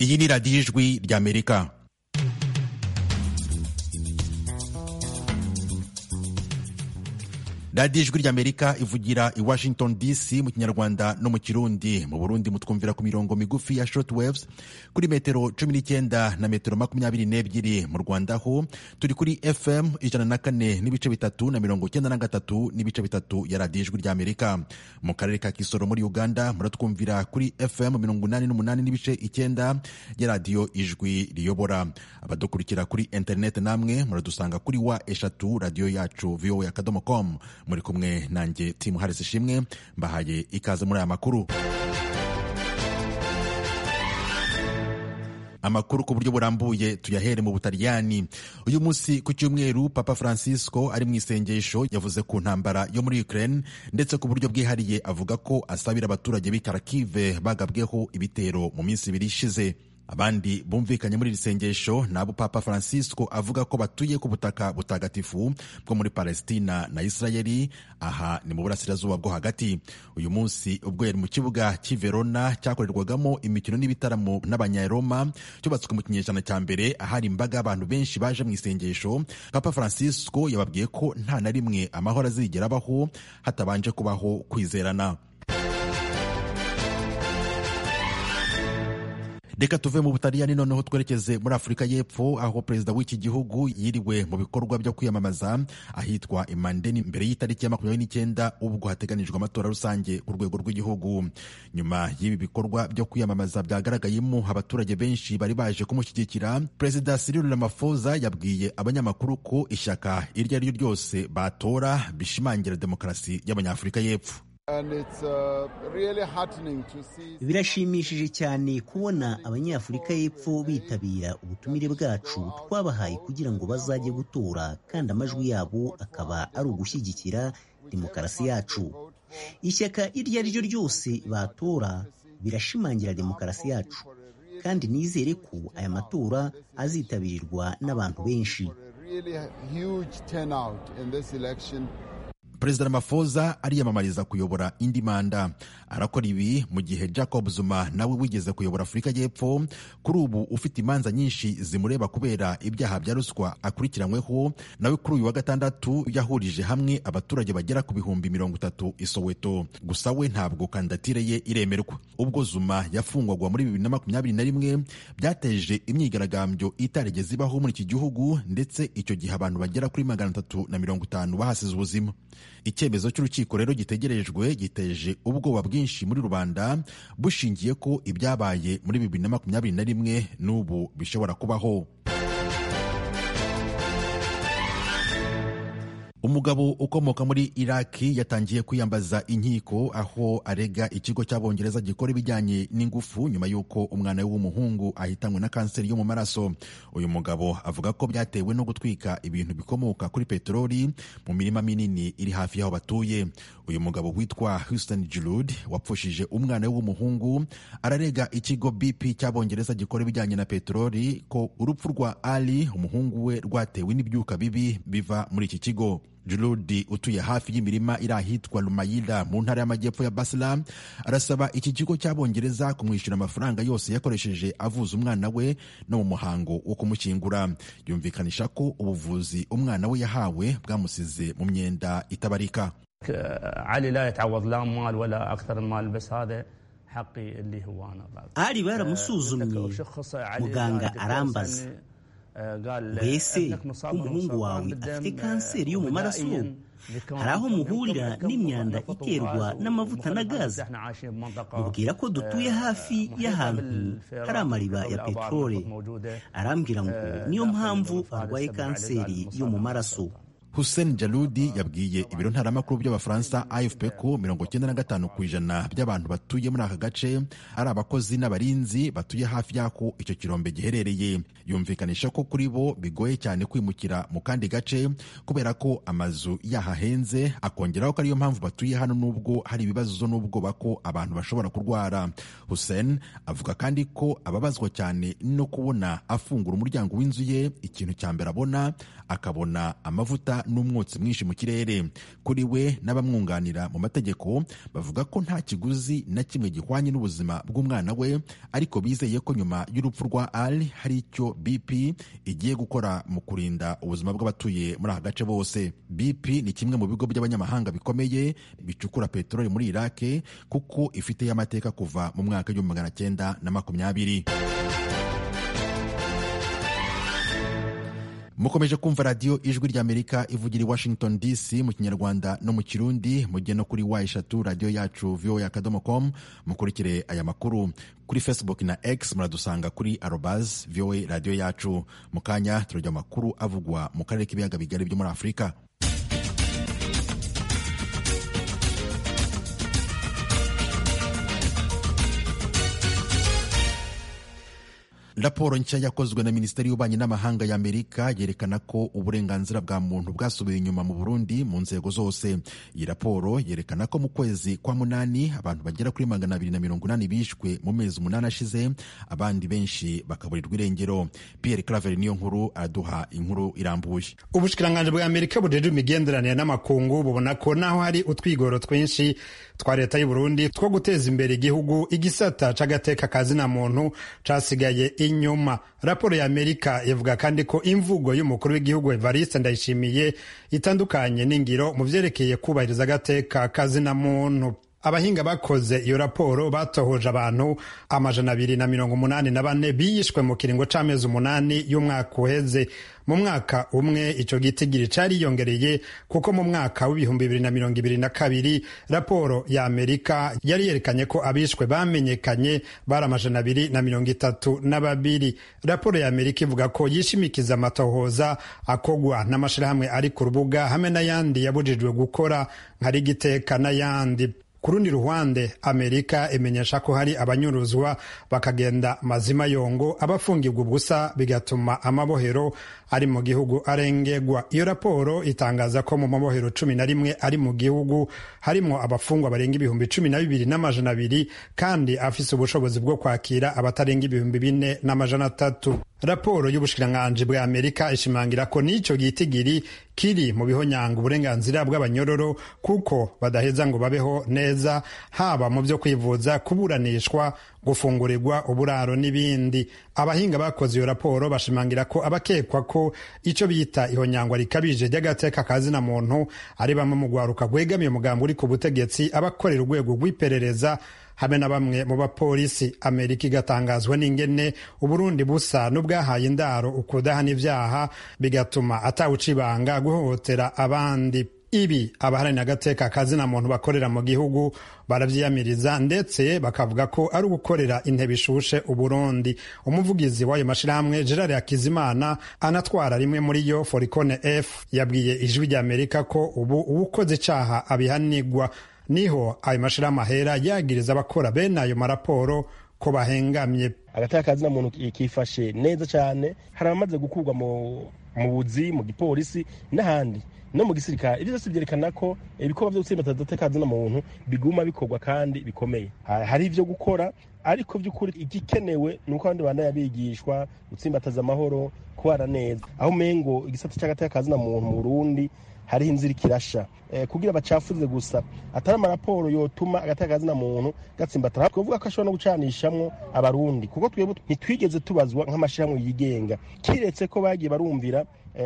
iyi ni radiyo ijwi ry'amerika radiyo ijwi ry'amerika ivugira i washington dc mu kinyarwanda no mu kirundi mu burundi mutwumvira ku mirongo migufi ya short waves kuri metero cumi n'icyenda na metero makumyabiri n'ebyiri mu rwanda ho turi kuri fm ijana na kane n'ibice bitatu na mirongo icyenda na gatatu n'ibice bitatu ya radiyo ijwi ry'amerika mu karere ka kisoro muri uganda muratwumvira kuri fm mirongo inani n'umunani n'ibice icyenda ya radiyo ijwi riyobora abadukurikira kuri interineti namwe muradusanga kuri wa eshatu radiyo yacu voa akadomo com muri kumwe nanjye timu harisi ishimwe mbahaye ikaze muri aya makuru amakuru ku buryo burambuye tuyahere mu butaliyani uyu munsi ku cyumweru papa francisco ari mu isengesho yavuze ku ntambara yo muri ukraine ndetse ku buryo bwihariye avuga ko asabira abaturage b'i karakive bagabweho ibitero mu minsi ibiri ishize abandi bumvikanye muri iri sengesho ni abo papa francisco avuga ko batuye ku butaka butagatifu bwo muri palestina na isirayeli aha ni mu burasirazuba bwo hagati uyu munsi ubwo yari mu kibuga cy'i verona cyakorerwagamo imikino n'ibitaramo n'abanyaroma cyubatswe mu kinyejana cya mbere ahari imbaga y'abantu benshi baje mu isengesho papa francisco yababwiye ko nta na rimwe amahoro azigera abaho hatabanje kubaho kwizerana reka tuve mu butaliyani noneho twerekeze muri afurika y'epfo aho perezida w'iki gihugu yiriwe mu bikorwa byo kwiyamamaza ahitwa imandeni mbere y'itariki ya makumyabiri n'icyenda ubwo hateganijwe amatora rusange ku rwego rw'igihugu nyuma y'ibi bikorwa byo kwiyamamaza byagaragayemo abaturage benshi bari baje kumushyigikira perezida Cyril Ramaphosa yabwiye abanyamakuru ko ishyaka iryo ari ryo ryose batora bishimangira demokarasi y'abanyafurika y'epfo birashimishije cyane kubona abanyafurika y'epfo bitabira ubutumire bwacu twabahaye kugira ngo bazajye gutora kandi amajwi yabo akaba ari ugushyigikira demokarasi yacu ishyaka iryo ari ryo ryose batora birashimangira demokarasi yacu kandi nizere ko aya matora azitabirwa n'abantu benshi perezida Ramaphosa ariyamamariza kuyobora indi manda arakora ibi mu gihe jacob zuma nawe wigeze kuyobora afurika y'epfo kuri ubu ufite imanza nyinshi zimureba kubera ibyaha bya ruswa akurikiranyweho nawe kuri uyu wa gatandatu yahurije hamwe abaturage bagera ku bihumbi mirongo itatu i soweto gusa we ntabwo kandidatire ye iremerwa ubwo zuma yafungwagwa muri bibiri na makumyabiri na rimwe byateje imyigaragambyo itarigeze ibaho muri iki gihugu ndetse icyo gihe abantu bagera kuri magana atatu na mirongo itanu bahasize ubuzima icyemezo cy'urukiko rero gitegerejwe giteje ubwoba bwinshi muri rubanda bushingiye ko ibyabaye muri bibiri na makumyabiri na rimwe n'ubu bishobora kubaho umugabo ukomoka muri iraki yatangiye kwiyambaza inkiko aho arega ikigo cy'abongereza gikora ibijyanye n'ingufu nyuma y'uko umwana we w'umuhungu ahitanwe na kanseri yo mu maraso uyu mugabo avuga ko byatewe no gutwika ibintu bikomoka kuri peteroli mu mirima minini iri hafi y'aho batuye uyu mugabo witwa houston Giroud wapfushije umwana we w'umuhungu ararega ikigo BP cy'abongereza gikora ibijyanye na peteroli ko urupfu rwa Ali umuhungu we rwatewe n'ibyuka bibi biva muri iki kigo Jurudi utuye hafi y'imirima iri ahitwa Lumayida mu ntara y'amajyepfo ya Basra arasaba iki kigo cy'abongereza kumwishyura amafaranga yose yakoresheje avuza umwana we no mu muhango wo kumushyingura yumvikanisha ko ubuvuzi umwana we yahawe bwamusize mu myenda itabarika ari baramusuzumye muganga arambaza mbese umuhungu wawe afite kanseri yo mu maraso hari aho muhurira n'imyanda iterwa n'amavuta na gaze mubwira ko dutuye hafi y'ahantu hari amariba ya peteroli arambwira ngo niyo mpamvu arwaye kanseri yo mu maraso Hussein Jaludi yabwiye ibiro ntaramakuru by'abafaransa AFP ko mirongo icyenda na gatanu ku ijana by'abantu batuye muri aka gace ari abakozi n'abarinzi batuye hafi y'ako icyo kirombe giherereye yumvikanisha ko kuri bo bigoye cyane kwimukira mu kandi gace kubera ko amazu yahahenze akongeraho ko ariyo mpamvu batuye hano n'ubwo hari ibibazo n'ubwoba ko abantu bashobora kurwara Hussein avuga kandi ko ababazwa cyane no kubona afungura umuryango w'inzu ye ikintu cya mbere abona akabona amavuta guhangana n'umwotsi mwinshi mu kirere kuri we n'abamwunganira mu mategeko bavuga ko nta kiguzi na kimwe gihwanye n'ubuzima bw'umwana we ariko bizeye ko nyuma y'urupfu rwa ali hari icyo bp igiye gukora mu kurinda ubuzima bw'abatuye muri aka gace bose bp ni kimwe mu bigo by'abanyamahanga bikomeye bicukura peteroli muri irake kuko ifiteyo amateka kuva mu mwaka w'igihumbi magana cyenda na makumyabiri mukomeje kumva radiyo ijwi ry'amerika ivugira i washington dc mu kinyarwanda no mu kirundi mugihe no kuri wa eshatu radiyo yacu voa akadomo com mukurikire aya makuru kuri facebook na x muradusanga kuri arobas voa radiyo yacu mu kanya turajya amakuru avugwa mu karere k'ibiyaga bigari byo muri afurika raporo nshya yakozwe na minisiteri y'ububanyi n'amahanga y'amerika yerekana ko uburenganzira bwa muntu bwasubiye inyuma mu burundi mu nzego zose iyi raporo yerekana ko mu kwezi kwa munani abantu bagera kuri magana abiri na mirongo inani bishwe mu mezi umunani ashize abandi benshi bakaburirwa irengero pierre claver niyo nkuru araduha inkuru irambuye ubushikiranganji bw'amerika bujejwe imigenderanire n'amakungu bubona ko naho hari utwigoro twinshi twa leta y'uburundi two guteza imbere igihugu igisata c'agateka kazina muntu casigaye inyuma raporo ya amerika ivuga kandi ko imvugo y'umukuru w'igihugu evariste ndayishimiye itandukanye n'ingiro mu vyerekeye kubahiriza agateka kazina muntu abahinga bakoze iyo raporo batohoje abantu amajana abiri na mirongo umunani na bane biyishwe mu kiringo c'amezi umunani y'umwaka uheze mu mwaka umwe icyo gitigiri cariyongereye kuko mu mwaka w'ibihumbi bibiri na mirongo ibiri na kabiri raporo ya amerika yari yerekanye ko abishwe bamenyekanye bari amajana abiri na mirongo itatu na babiri raporo ya amerika ivuga ko yishimikiza amatohoza akogwa n'amashirahamwe ari ku rubuga hamwe n'ayandi yabujijwe gukora nka rigiteka n'ayandi ku rundi ruhande amerika imenyesha ko hari abanyuruzwa bakagenda mazima yongo abafungirwa ubusa bigatuma amabohero ari mu gihugu arengerwa iyo raporo itangaza ko mu mabohero cumi na rimwe ari mu gihugu harimo abafungwa barenga ibihumbi cumi na bibiri n'amajana abiri kandi afise ubushobozi bwo kwakira abatarenga ibihumbi bine n'amajana atatu raporo y'ubushikiranganji bwa amerika ishimangira ko n'icyo gitigiri kiri mu bihonyanga uburenganzira bw'abanyororo kuko badaheza ngo babeho neza haba mu byo kwivuza kuburanishwa gufungurirwa uburaro n'ibindi abahinga bakoze iyo raporo bashimangira ko abakekwa ko icyo bita ihonyangwa rikabije ry'agateka kazina muntu ari bamwe mu rwaruka rwegamiye umugambi uri ku butegetsi abakorera urwego rw'iperereza hamwe na bamwe mu bapolisi amerika igatangazwa n'ingene uburundi busa n'ubwahaye indaro ukudahana ibyaha bigatuma atawucibanga guhohotera abandi ibi abaharanira agateka kazina muntu bakorera mu gihugu baravyiyamiriza ndetse bakavuga ko ari ugukorera intebe ishushe uburundi umuvugizi w'ayo mashirahamwe gerard hakizimana anatwara rimwe muri yo forikone f yabwiye ijwi ry'amerika ko ubu uwukoze icaha abihanigwa niho ayo mashirahamwe ahera yagiriza abakora bene ayo maraporo ko bahengamye agateka kazina muntu kifashe neza cyane hari abamaze gukurwa mu buzi mu gipolisi n'ahandi no mu gisirikare ibyo byose byerekana ko ibikorwa byo gutsinda agateka kazina muntu biguma bikorwa kandi bikomeye hari ibyo gukora ariko by'ukuri igikenewe ni uko abandi bantu bigishwa gutsimbataza amahoro kubana neza aho umengo igisata cy'agateka kazina muntu mu burundi hariho inzira ikirasha kugira bacafuze gusa atari amaraporo yotuma agateka kazina muntu gatsimbatara twavuga ko ashobora no gucanishamwo abarundi kuko twebwe ntitwigeze tubazwa nk'amashyirahamwe yigenga kiretse ko bagiye barumvira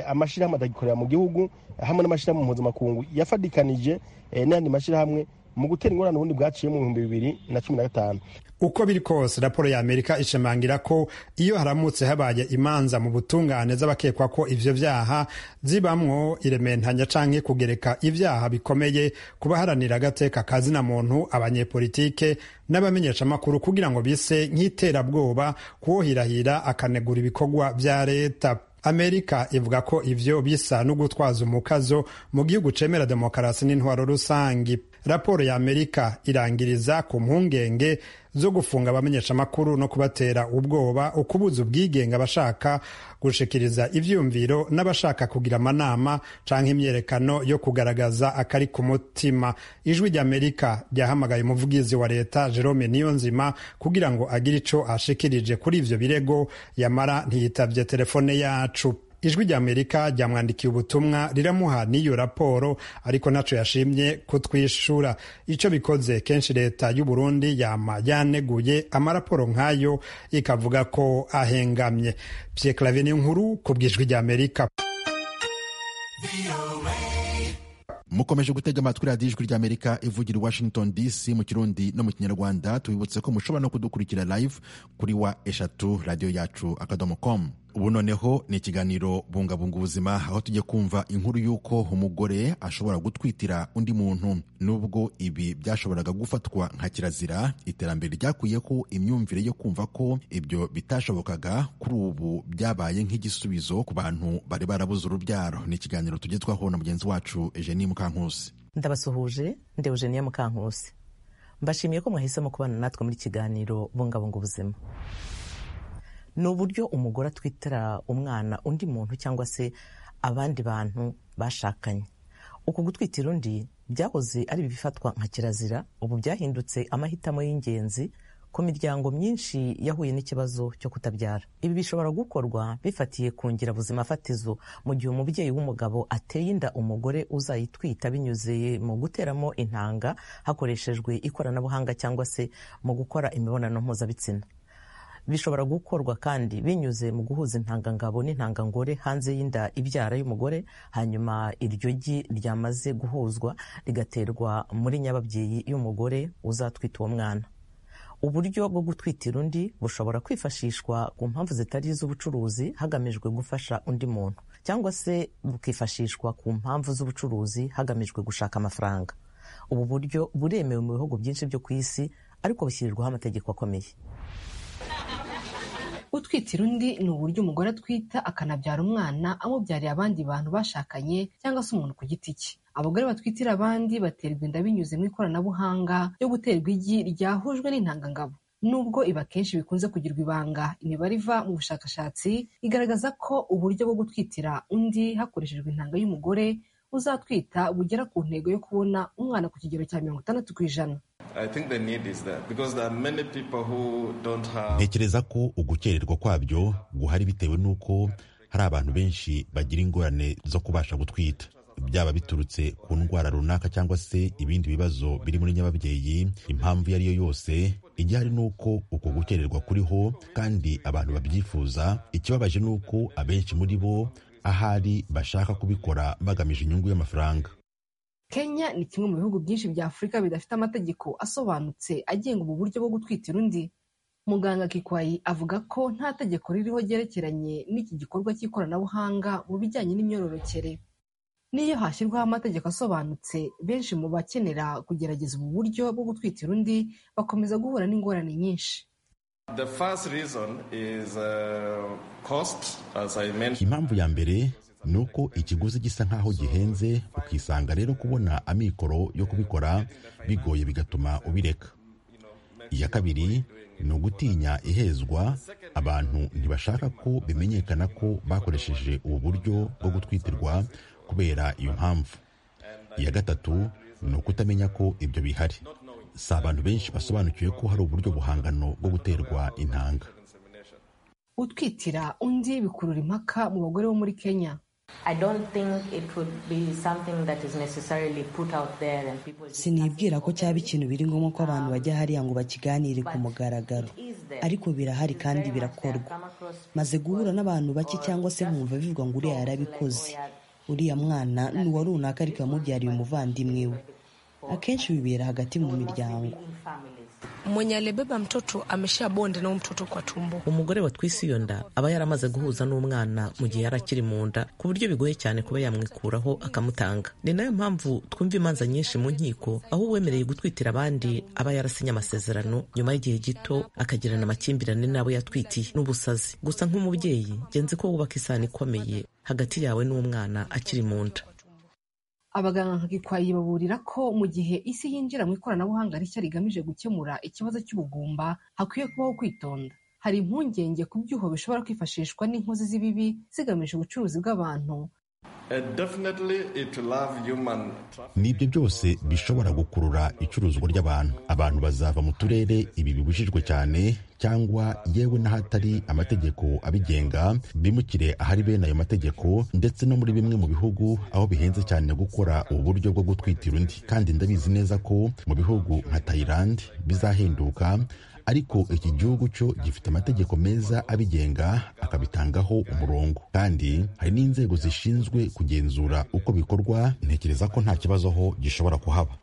amashyirahamwe atagikorera mu gihugu hamwe n'amashyirahamwe mpuzamakungu yafadikanije n'ayandi mashyirahamwe mu gutera ingorane ubundi bwaciye mu bihumbi bibiri na cumi na gatanu uko biri kose raporo ya amerika ishimangira ko iyo haramutse habaye imanza mu butungane z'abakekwa ko ivyo vyaha zibamwo irementanya canke kugereka ivyaha bikomeye ku baharanira agateka kazina muntu abanyepolitike n'abamenyeshamakuru kugira ngo bise nk'iterabwoba kuwohirahira akanegura ibikorwa vya leta amerika ivuga ko ivyo bisa no gutwaza umukazo mu gihugu cemera demokarasi n'intwaro rusangi raporo ya amerika irangiriza ku mpungenge zo gufunga abamenyeshamakuru no kubatera ubwoba ukubuza ubwigenge abashaka gushikiriza ivyumviro n'abashaka kugira amanama canke imyerekano yo kugaragaza akari ku mutima ijwi ry'amerika ryahamagaye umuvugizi wa leta jerome niyonzima kugira ngo agire ico ashikirije kuri ivyo birego yamara ntiyitavye telefone yacu ijwi ry'amerika ryamwandikiye ubutumwa riramuha n'iyo raporo ariko ntaco yashimye kutwishura icyo bikoze kenshi leta y'u Burundi yama yaneguye amaraporo nk'ayo ikavuga ko ahengamye Pierre Claver nkuru ku bw'ijwi ry'amerika mukomeje gutega amatwi radiyo ijwi ry'amerika ivugira washington dc mu kirundi no mu kinyarwanda tubibutse ko mushobora no kudukurikira live kuri wa eshatu radiyo yacu akadomo com ubu noneho ni ikiganiro bungabunga ubuzima aho tujye kumva inkuru y'uko umugore ashobora gutwitira undi muntu nubwo ibi byashoboraga gufatwa nka kirazira iterambere ryakuyeho imyumvire yo kumva ko ibyo bitashobokaga kuri ubu byabaye nk'igisubizo ku bantu bari barabuze urubyaro ni ikiganiro tugezwaho na mugenzi wacu Eugenie Mukankusi ndabasuhuje nde Eugenie Mukankusi mbashimiye ko mwahisemo kubana natwe muri kiganiro bungabunga ubuzima ni uburyo umugore atwitira umwana undi muntu cyangwa se abandi bantu bashakanye uku gutwitira undi byahoze ari ibifatwa nka kirazira ubu byahindutse amahitamo y'ingenzi ku miryango myinshi yahuye n'ikibazo cyo kutabyara ibi bishobora gukorwa bifatiye ku ngirabuzima fatizo mu gihe umubyeyi w'umugabo ateye inda umugore uzayitwita binyuze mu guteramo intanga hakoreshejwe ikoranabuhanga cyangwa se mu gukora imibonano mpuzabitsina bishobora gukorwa kandi binyuze mu guhuza intangangabo n'intangangore hanze y'inda ibyara y'umugore hanyuma iryo gi ryamaze guhuzwa rigaterwa muri nyababyeyi y'umugore uzatwita uwo mwana uburyo bwo gutwitira undi bushobora kwifashishwa ku mpamvu zitari iz'ubucuruzi hagamijwe gufasha undi muntu cyangwa se bukifashishwa ku mpamvu z'ubucuruzi hagamijwe gushaka amafaranga ubu buryo buremewe mu bihugu byinshi byo ku isi ariko bushyirirwaho amategeko akomeye gutwitira undi ni uburyo umugore atwita akanabyara umwana amubyariye abandi bantu bashakanye cyangwa se umuntu ku giti cye abagore batwitira abandi baterwa inda binyuze mu ikoranabuhanga ryo guterwa igi ryahujwe n'intangangabo nubwo ibi akenshi bikunze kugirwa ibanga imibare iva mu bushakashatsi igaragaza ko uburyo bwo gutwitira undi hakoreshejwe intanga y'umugore uzatwita bugera ku ntego yo kubona umwana ku kigero cya mirongo itandatu ku ijana ntekereza ko ugukererwa kwabyo guhari bitewe n'uko hari abantu benshi bagira ingorane zo kubasha gutwita byaba biturutse ku ndwara runaka cyangwa se ibindi bibazo biri muri nyababyeyi impamvu iyo ari yo yose igihari ni uko uko gukererwa kuriho kandi abantu babyifuza ikibabaje ni uko abenshi muri bo ahari bashaka kubikora bagamije inyungu y'amafaranga kenya ni kimwe mu bihugu byinshi bya afurika bidafite amategeko asobanutse agenga ubu buryo bwo gutwitira undi muganga kikwayi avuga ko nta tegeko ririho ryerekeranye n'iki gikorwa cy'ikoranabuhanga mu bijyanye n'imyororokere n'iyo hashyirwaho amategeko asobanutse benshi mu bakenera kugerageza ubu buryo bwo gutwitira undi bakomeza guhura n'ingorane nyinshi impamvu ya mbere ni uko ikiguzi gisa nk'aho gihenze ukisanga rero kubona amikoro yo kubikora bigoye bigatuma ubireka iya kabiri ni ugutinya ihezwa abantu ntibashaka ko bimenyekana ko bakoresheje ubu buryo bwo gutwitirwa kubera iyo mpamvu iya gatatu ni ukutamenya ko ibyo bihari si abantu benshi basobanukiwe ko hari uburyo buhangano bwo guterwa intanga utwitira undi bikurura impaka mu bagore bo muri kenya sinibwira ko cyaba ikintu biri ngombwa ko abantu bajya hariya ngo bakiganire ku mugaragaro ariko birahari kandi birakorwa maze guhura n'abantu bake cyangwa se nkumva bivuga ngo uriya yarabikoze uriya mwana ni uwa runaka ariko yamubyariye umuvandimwe we akenshi bibera hagati mu miryango mwenye alibeba mtoto amesha bonde na mtoto kwa tumbo umugore watwise iyo nda aba yaramaze guhuza n'umwana mu gihe yari akiri mu nda ku buryo bigoye cyane kuba yamwikuraho akamutanga ni nayo mpamvu twumva imanza nyinshi mu nkiko aho uwemereye gutwitira abandi aba yarasinye amasezerano nyuma y'igihe gito akagirana amakimbirane n'abo yatwitiye n'ubusazi gusa nk'umubyeyi genzi ko wubaka isano ikomeye hagati yawe n'umwana akiri mu nda abaganga nka gikwayi baburira ko mu gihe isi yinjira mu ikoranabuhanga rishya rigamije gukemura ikibazo cy'ubugumba hakwiye kubaho kwitonda hari impungenge ku byuho bishobora kwifashishwa n'inkozi z'ibibi zigamije ubucuruzi bw'abantu ni ibyo byose bishobora gukurura icuruzwa ry'abantu abantu bazava mu turere ibi bibujijwe cyane cyangwa yewe n'ahatari amategeko abigenga bimukire ahari bene ayo mategeko ndetse no muri bimwe mu bihugu aho bihenze cyane gukora ubu buryo bwo gutwitira undi kandi ndabizi neza ko mu bihugu nka Thailand bizahinduka ariko iki gihugu cyo gifite amategeko meza abigenga akabitangaho umurongo kandi hari n'inzego zishinzwe kugenzura uko bikorwa ntekereza ko nta kibazo ho gishobora kuhaba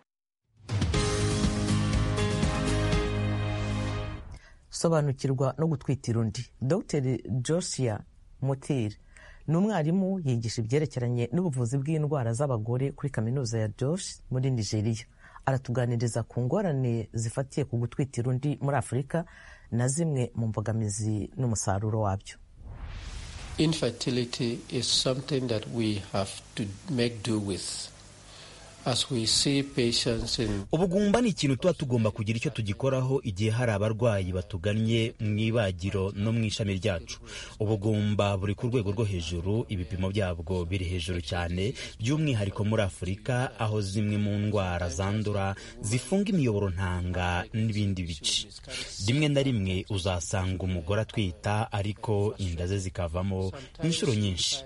sobanukirwa no gutwitira undi dr josia motire ni umwarimu yigisha ibyerekeranye n'ubuvuzi bw'indwara z'abagore kuri kaminuza ya josh muri nigeria aratuganiriza ku ngorane zifatiye ku gutwitira undi muri afurika na zimwe mu mbogamizi n'umusaruro wabyo infertility is something that we have to make do with ubugumba ni ikintu tuba tugomba kugira icyo tugikoraho igihe hari abarwayi batugannye mu ibagiro no mu ishami ryacu ubugumba buri ku rwego rwo hejuru ibipimo byabwo biri hejuru cyane by'umwihariko muri afurika aho zimwe mu ndwara zandura zifunga imiyoboro ntanga n'ibindi bice rimwe na rimwe uzasanga umugore atwita ariko inda ze zikavamo inshuro nyinshi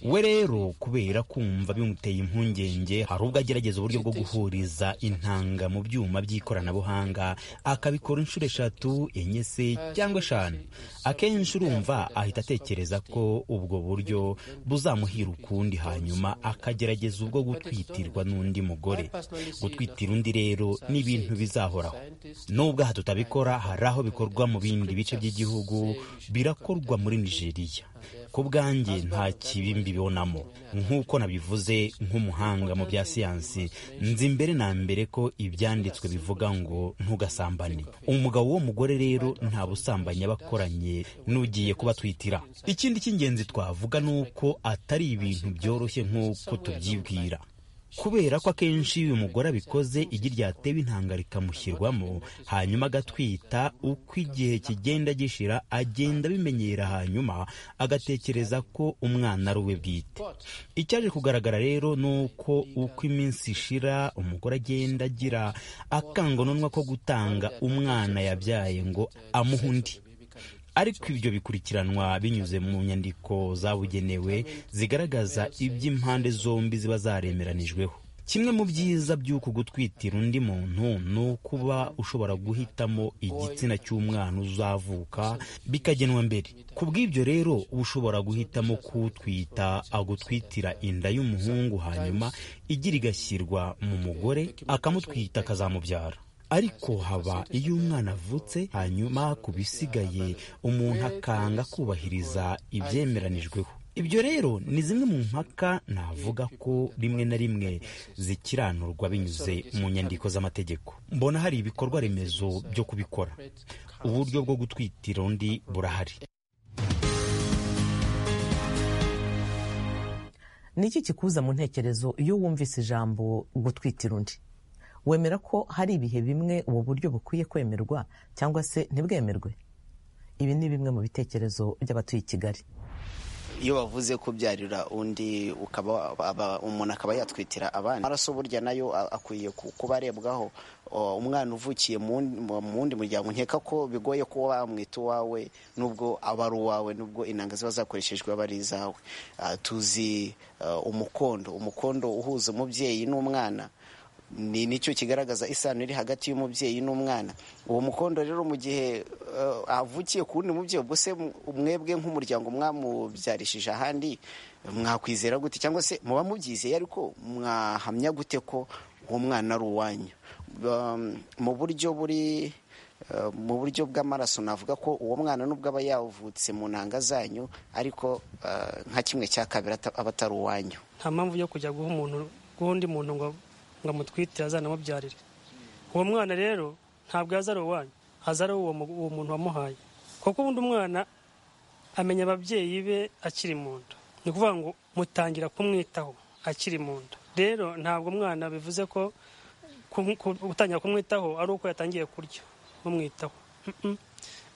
we rero kubera kumva bimuteye impungenge hari ubwo agerageza uburyo bwo guhuriza intanga mu byuma by'ikoranabuhanga akabikora inshuro eshatu enye se cyangwa eshanu akenshi urumva ahita atekereza ko ubwo buryo buzamuhira ukundi hanyuma akagerageza ubwo gutwitirwa n'undi mugore gutwitira undi rero ni ibintu bizahoraho nubwo aha tutabikora hari aho bikorwa mu bindi bice by'igihugu birakorwa muri nigeria ku bwanjye nta kibi mbibonamo nk'uko nabivuze nk'umuhanga mu bya siyansi nzi mbere na mbere ko ibyanditswe bivuga ngo ntugasambane umugabo w'uwo mugore rero nta busambanya aba akoranye n'ugiye kubatwitira ikindi cy'ingenzi twavuga ni uko atari ibintu byoroshye nk'uko tubyibwira kubera ko akenshi uyu mugore abikoze igi ryatewe intanga rikamushyirwamo hanyuma agatwita uko igihe kigenda gishira agenda abimenyera hanyuma agatekereza ko umwana ari uwe bwite icyaje kugaragara rero ni uko uko iminsi ishira umugore agenda agira akangononwa ko gutanga umwana yabyaye ngo amuhe undi ariko ibyo bikurikiranwa binyuze mu nyandiko zabugenewe zigaragaza iby'impande zombi ziba zaremeranijweho kimwe mu byiza by'uku gutwitira undi muntu ni ukuba ushobora guhitamo igitsina cy'umwana uzavuka bikagenwa mbere ku bw'ibyo rero ushobora guhitamo kuwutwita agutwitira inda y'umuhungu hanyuma igira igashyirwa mu mugore akamutwita akazamubyara ariko haba iyo umwana avutse hanyuma ku bisigaye umuntu akanga kubahiriza ibyemeranijweho ibyo rero ni zimwe mu mpaka navuga ko rimwe na rimwe zikiranurwa binyuze mu nyandiko z'amategeko mbona hari ibikorwa remezo byo kubikora uburyo bwo gutwitira undi burahari niki kikuza mu ntekerezo iyo wumvise ijambo gutwitira undi wemera ko hari ibihe bimwe ubu buryo bukwiye kwemerwa cyangwa se ntibwemerwe ibi ni bimwe mu bitekerezo by'abatuye i kigali iyo bavuze kubyarira undi umuntu akaba yatwitira abandi amaraso burya nayo akwiye kuba arebwaho umwana uvukiye mu wundi muryango nkeka ko bigoye kuba wamwita uwawe nubwo aba ari uwawe nubwo inanga ziba zakoreshejwe aba ari izawe tuzi umukondo umukondo uhuza umubyeyi n'umwana ni nicyo kigaragaza isano iri hagati y'umubyeyi n'umwana uwo mukondo rero mu gihe avukiye ku wundi mubyeyi ubwo se mwebwe nk'umuryango mwamubyarishije ahandi mwakwizera gute cyangwa se muba mubyizeye ariko mwahamya gute ko uwo mwana ari uwanyu mu buryo buri mu buryo bw'amaraso navuga ko uwo mwana nubwo aba yavutse mu ntanga zanyu ariko nka kimwe cya kabiri aba atari uwanyu nta mpamvu yo kujya guha umuntu guha undi muntu ngo ngo amutwite azanamubyarire uwo mwana rero ntabwo yaza ari uwanyu aza ari uwo muntu wamuhaye kuko ubundi umwana amenya ababyeyi be akiri mu nda ni ukuvuga ngo mutangira kumwitaho akiri mu nda rero ntabwo umwana bivuze ko gutangira kumwitaho ari uko yatangiye kurya mumwitaho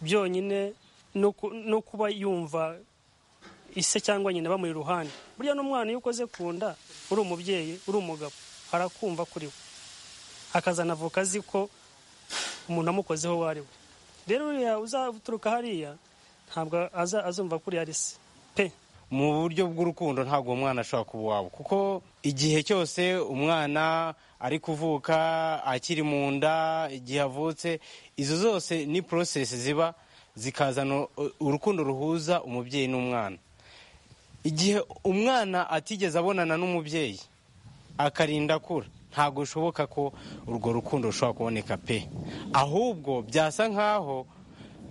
byonyine no kuba yumva ise cyangwa nyina bamuri iruhande burya n'umwana iyo ukoze ku nda uri umubyeyi uri umugabo arakumva kuri we akazanavuka azi ko umuntu amukozeho uwo ari we rero uriya uzaturuka hariya ntabwo azumva ko uriya ari se pe mu buryo bw'urukundo ntabwo uwo mwana ashobora kuba uwawe kuko igihe cyose umwana ari kuvuka akiri mu nda igihe avutse izo zose ni porosesi ziba zikazana urukundo ruhuza umubyeyi n'umwana igihe umwana atigeze abonana n'umubyeyi akarinda akura ntabwo bishoboka ko urwo rukundo rushobora kuboneka pe ahubwo byasa nk'aho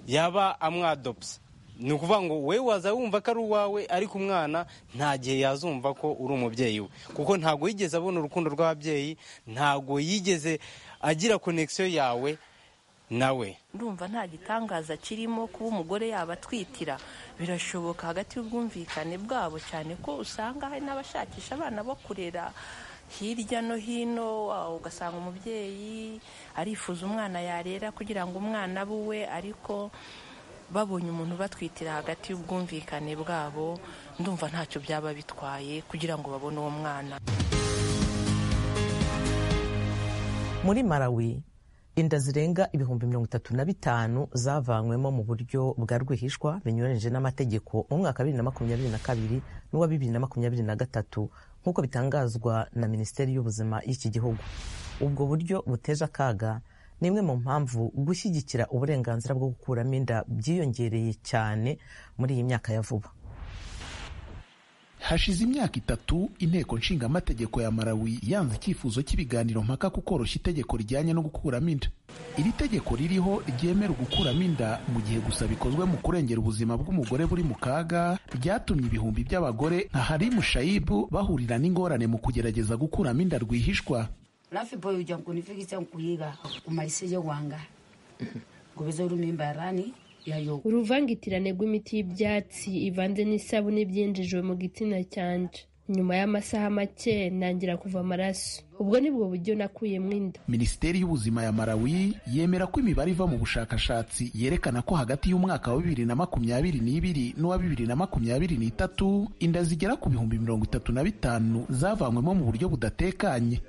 yaba amwadopsa ni ukuvuga ngo wowe waza wumva ko ari uwawe ariko umwana nta gihe yazumva ko uri umubyeyi we kuko ntabwo yigeze abona urukundo rw'ababyeyi ntabwo yigeze agira konegisiyo yawe nawe ndumva nta gitangaza kirimo kuba umugore yaba atwitira birashoboka hagati y'ubwumvikane bwabo cyane ko usanga hari n'abashakisha abana bo kurera hirya no hino ugasanga umubyeyi arifuza umwana yarera kugira ngo umwana abe uwe ariko babonye umuntu batwitira hagati y'ubwumvikane bwabo ndumva ntacyo byaba bitwaye kugira ngo babone uwo mwana muri marawi inda zirenga ibihumbi mirongo itatu na bitanu zavanywemo mu buryo bwa rwihishwa binyuranyije n'amategeko mu mwaka wa bibiri na makumyabiri na kabiri n'uwa bibiri na makumyabiri na gatatu nk'uko bitangazwa na minisiteri y'ubuzima y'iki gihugu ubwo buryo buteje akaga ni imwe mu mpamvu gushyigikira uburenganzira bwo gukuramo inda byiyongereye cyane muri iyi myaka ya vuba hashize imyaka itatu inteko nshingamategeko ya marawi yanze icyifuzo cy'ibiganiro mpaka ku koroshya itegeko rijyanye no gukuramo inda iri tegeko ririho ryemera gukuramo inda mu gihe gusa bikozwe mu kurengera ubuzima bw'umugore buri mu kaga ryatumye ibihumbi by'abagore nka harimu shayibu bahurira n'ingorane mu kugerageza gukuramo inda rwihishwa alafu ipo uja kunifikisa kuyiga kumalisije wanga kubiza urumimbarani uruvangitirane rw'imiti y'ibyatsi ivanze n'isabune byinjijwe mu gitsina cyanje nyuma y'amasaha make ntangira kuva amaraso ubwo ni bwo buryo nakuyemo inda minisiteri y'ubuzima ya marawi yemera ko imibare iva mu bushakashatsi yerekana ko hagati y'umwaka wa bibiri na makumyabiri n'ibiri n'uwa bibiri na makumyabiri n'itatu inda zigera ku bihumbi mirongo itatu na bitanu zavanywemo mu buryo budatekanye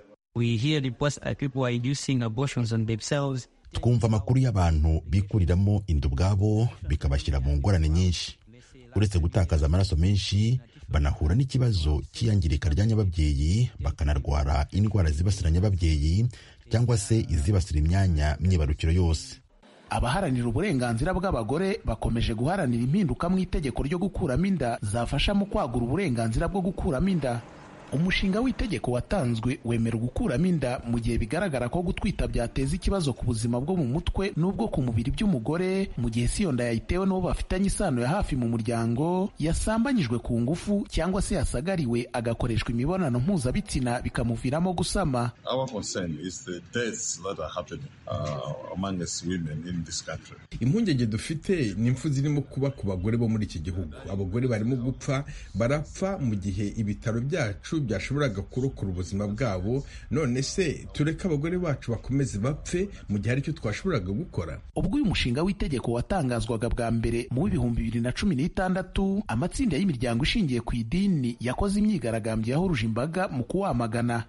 twumva amakuru y'abantu bikuriramo inda ubwabo bikabashyira mu ngorane nyinshi uretse gutakaza amaraso menshi banahura n'ikibazo cy'iyangirika ry'ababyeyi bakanarwara indwara zibasira ababyeyi cyangwa se izibasira imyanya myibarukiro yose abaharanira uburenganzira bw'abagore bakomeje guharanira impinduka mu itegeko ryo gukuramo inda zafasha mu kwagura uburenganzira bwo gukuramo inda umushinga w'itegeko watanzwe wemera gukuramo inda mu gihe bigaragara ko gutwita byateza ikibazo ku buzima bwo mu mutwe n'ubwo ku mubiri by'umugore mu gihe si iyo nda yayitewe n'uwo bafitanye isano ya hafi mu muryango yasambanyijwe ku ngufu cyangwa se yasagariwe agakoreshwa imibonano mpuzabitsina bikamuviramo gusama impungenge dufite ni impfu zirimo kuba ku bagore bo muri iki gihugu abagore barimo gupfa barapfa mu gihe ibitaro byacu byashoboraga kurokora ubuzima bwabo none se tureke abagore bacu bakomeze bapfe mu gihe aricyo twashoboraga gukora ubwo uyu mushinga w'itegeko watangazwaga bwa mbere mu w'ibihumbi bibiri na cumi n'itandatu amatsinda y'imiryango ishingiye ku idini yakoze imyigaragambyo yahuruje imbaga mu kuwamagana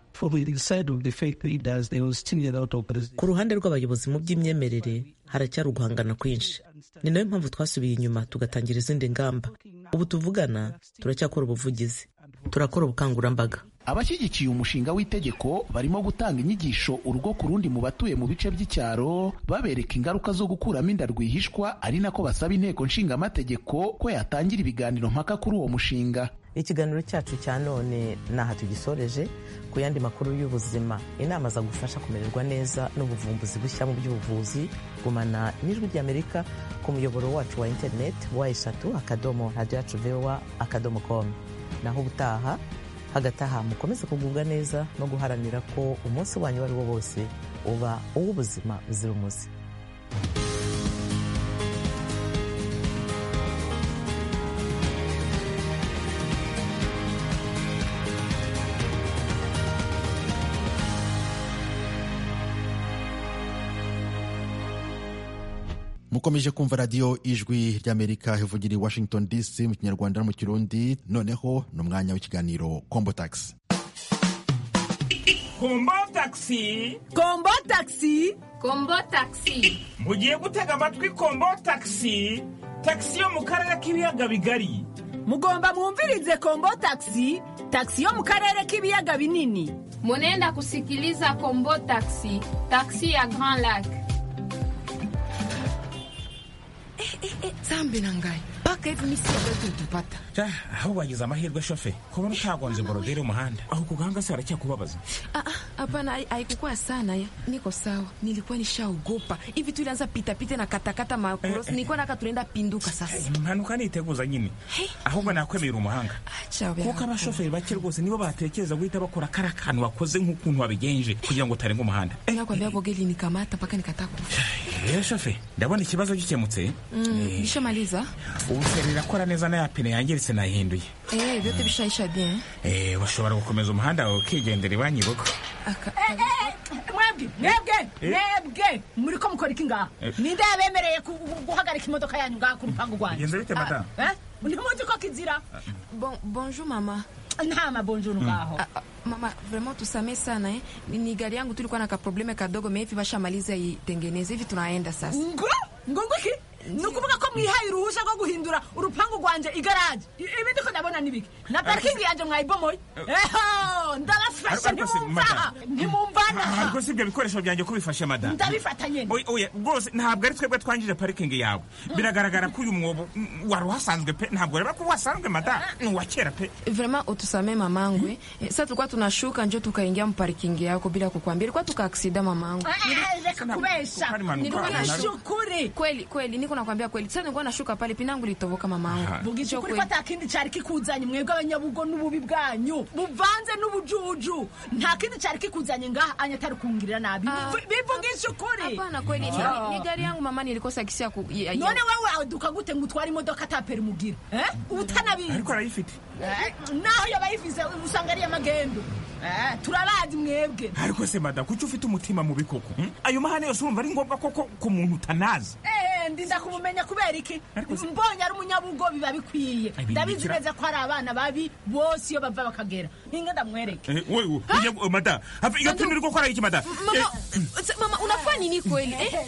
ku ruhande rw'abayobozi mu by'imyemerere haracyari uguhangana kwinshi ni nayo mpamvu twasubiye inyuma tugatangira izindi ngamba ubu tuvugana turacyakora ubuvugizi turakora ubukangurambaga abashyigikiye umushinga w'itegeko barimo gutanga inyigisho urugo ku rundi mu batuye mu bice by'icyaro babereka ingaruka zo gukuramo inda rwihishwa ari nako basaba inteko nshingamategeko ko yatangira ibiganiro mpaka kuri uwo mushinga ikiganiro cyacu cya none ni aha tugisoreje ku yandi makuru y'ubuzima inama zagufasha kumererwa neza n'ubuvumbuzi bushya mu by'ubuvuzi gumana n'ijwi ry'amerika ku muyoboro wacu wa interineti wa eshatu akadomo radiyo yacu vewa akadomo komu naho ubutaha hagati aha mukomeze kugubwa neza no guharanira ko umunsi wanyu uwo ari wo wose uba uw'ubuzima buzira umuze mukomeje kumva radiyo ijwi ry'amerika ivugira i washington dc mu kinyarwanda no mu kirundi noneho ni umwanya w'ikiganiro kombo tagisi kombo takisi kombo takisi kombo takisi mugiye gutega amatwi kombo takisi takisi yo mu karere k'ibiyaga bigari mugomba mwumvirize kombo takisi takisi yo mu karere k'ibiyaga binini munenda kusikiliza kombo takisi takisi ya grand lac zambi nangaye paka hivi misi tutapata aho bagize amahirwe shofe kubona utagonze borodire umuhanda aho kuganga se haracyakubabaza hapana haikukuwa sana ya niko sawa nilikuwa nishaogopa hivi tulianza pitapita na katakata makoros nilikuwa naka tunaenda pinduka sasa impanuka niteguza nyine ahubwo nakwemera umuhanga kuko abashoferi bake rwose nibo batekereza guhita bakora kara kantu wakoze nk'ukuntu wabigenje kugira ngo utarenga umuhanda nakwambia boge linikamata mpaka nikatakufa rero shofe ndabona ikibazo gikemutse bishamaliza ubu rirakora neza n'ayapine yangiritse nahinduye eee byote bishahisha bien eee bashobora gukomeza umuhanda wawe ukigendera iwanyu ibugo mwebwe mwebwe mwebwe muri ko mukora iki ngaha ninde yabemereye guhagarika imodoka yanyu ngaha ku rupangu rwanyu bigenze bite madamu ntimuzi ko kizira bonjour mama nta mabonjour ngaho mama vraiment tusamee sana eh. ni gari yangu tulikuwa na kaprobleme kadogo mehivi bashamaliza itengeneze hivi tunaenda sasa ngo ngo ngo ki ni ukuvuga ko mwihaye uruhushya rwo guhindura urupangu rwanjye igaraje ibindi ko ndabona n'ibiki na parikingi yanjye mwayibomoye eho ndabafashe ntimumva ntimumvana ntabwo si ibyo bikoresho byanjye ko bifashe madamu ndabifata nyine rwose ntabwo ari twebwe twangije parikingi yawe biragaragara ko uyu mwobo wari uhasanzwe pe ntabwo reba ko uhasanzwe madamu ni uwa kera pe vrema utusame mamangwe sa tulikuwa tunashuka njo tukaingia mparikingi yako bila kukwambia ilikuwa tukaaksida mamangwe reka kubesha nilikuwa nashukuri kweli kweli niko nakwambia kweli sasa nilikuwa nashuka pale pinangu litoboka mamangu bugicho kuri ko atakindi cyari kikuzanye mwebwe abanyabugo n'ububi bwanyu buvanze n'ubujuju nta kindi cyari kikuzanye ngaha anya tari kungirira nabi bivugisha ukuri hapana kweli ni gari yangu mama nilikosa kisi ya none wewe duka gute ngo utware imodoka tapera umugira eh utanabizi ariko arayifite naho yabayifise usanga ari yamagendo turabazi mwebwe ariko se madamu kuki ufite umutima mu bikoko ayo mahane yose urumva ari ngombwa koko ku muntu utanazi ndinda kumumenya kubera iki mbonye ari umunyabugo biba bikwiye ndabizi neza ko hari abana babi bose iyo bava bakagera ninga ndamwereke mada iyo pindu uriko kora iki mada mama unafanya nini kweli eh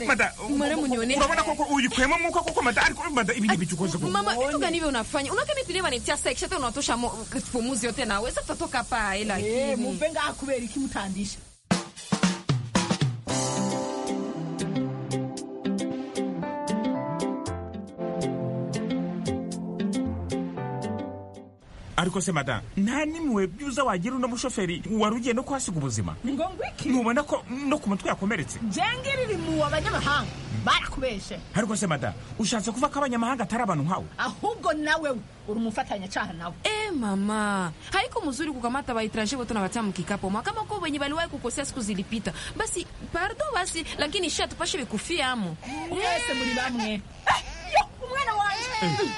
mada mara munyone urabona koko uyikwema muka koko mada ariko mada ibi ndibi chukoze koko mama vitu gani hivi unafanya unakaa mimi tuleva nitia sex hata unatosha pumuzi yote na weza tutatoka pa ila eh mupenga akubera iki mutandisha ariko se madamu nta n'imwe byuza wagira uno mushoferi wari ugiye no kuhasiga ubuzima ni ngombwa iki ntubona ko no ku mutwe yakomeretse jengeri riri mu abanyamahanga barakubeshe ariko se madamu ushatse kuvuga ko abanyamahanga atari abantu nkawe ahubwo nawe uri umufatanyacaha nawe e mama haiko mzuri kukamata waitrange wote nawatia mkikapoma kama ko wenye waliwahi kukosea siku zilipita basi pardo basi lakini shatupashe bikufia amo mwese muri bamwe umwana wanje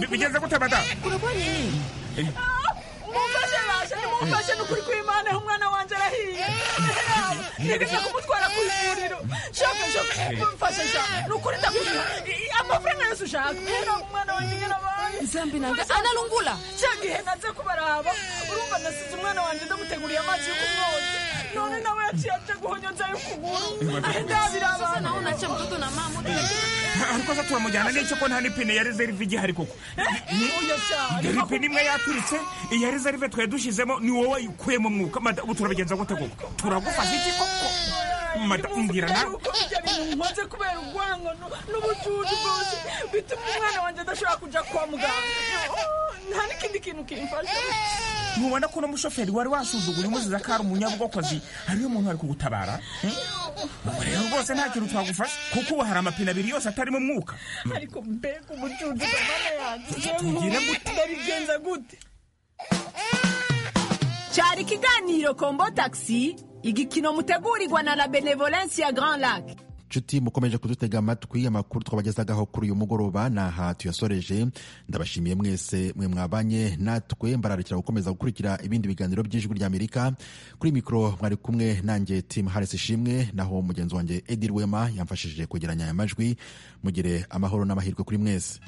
bigenze gute mada urakora nini mumfashe baje nimumfashe nukuri kw'imana umwana wanje arahiye nibije kumutwara ku ivuriro shofe shofe mumfashe shofe nukuri ndakugira amafaranga yose ushaka era umwana wanje nyirabantu zambi nanga analungula cyangwa ihe naze kubaraba urumva nasize umwana wanje ndaguteguriye amazi yo kumwoza none nawe yaciye aje guhonyonza y'ukuguru ndabira abantu nawe unaca mtoto na mama ariko se turamujyana n'icyo ko nta n'ipine ya reserve igihari koko dore ipine imwe yaturitse iya reserve twari dushyizemo ni wowe wayikuyemo mwuka ubu turabigenza gute koko turagufasha iki koko mada mbwira nawe maze kubera urwango n'ubucucu bwose bituma umwana wanjye adashobora kujya kwa muganga nta n'ikindi kintu kimfasha ntubona ko n'umushoferi wari wasuzugura imuziza ko ari umunyabugokozi hariyo umuntu ari kugutabara rero rwose nta kintu twagufasha kuko ubu hari amapine abiri yose atarimo umwuka ariko mbega ubucucu kamana yanjye tugire gute ndabigenza gute cyari ikiganiro kombo tagisi igikino mutegurirwa na la benevolence ya grand lac nshuti mukomeje kudutega amatwi amakuru twabagezagaho kuri uyu mugoroba ni aha tuyasoreje ndabashimiye mwese mwe mwabanye natwe mbararikira gukomeza gukurikira ibindi biganiro by'ijwi ry'amerika kuri mikoro mwari kumwe nanjye timu harisi ishimwe naho mugenzi wanjye edi rwema yamfashije kugeranya aya majwi mugire amahoro n'amahirwe kuri mwese